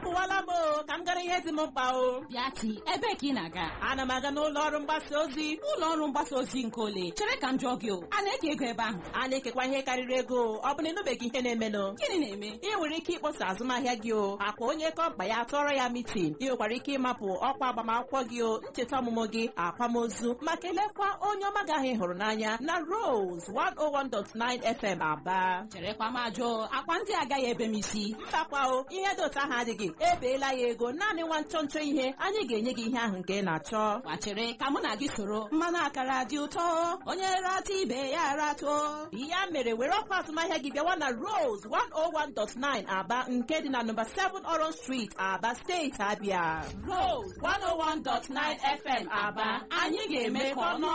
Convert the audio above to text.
apụwala m o ka m gara ihe dị m mkpa o bịati ebee ka ị na-aga ana m aga n'ụlọ ọrụ mgbasa ozi ụlọ ọrụ mgbasa ozi nke ole chere ka m jụọ gị o a na-eke ego ebe ahụ a na-ekekwa ihe karịrị ego ọ bụ na ịnụbeghị ihe na-emenụ gịnị na-eme ị nwere ike ịkpọsa azụmahịa gị o akwa onye kọmpa ya tụọrọ ya mitin ị nwekwara ike ịmapụ ọkwa agbamakwụkwọ gị o ncheta ọmụmụ gị akwamozu ma kelekwa onye ọma gị ahụ ị hụrụ n'anya na Rose 101.9 FM Aba cherekwa m ajụọ akwa ndị agaghị ebe m isi mbakwa o ihe dị otu ahụ adịghị ebeela ya ego naanị nwa nchọ nchọ ihe anyị ga-enye gị ihe ahụ nke ị na-achọ gbachere ka mụ na gị soro mmanụ akara dị ụtọ onye rata ibe ya ratụọ ya mere were ọkwa azụmahịa gị bịawa na Rose 101.9 Aba nke dị na nọmba 7 Orange Street Aba steeti Abia Rose 101.9 FM Aba anyị ga-eme ka ọnụ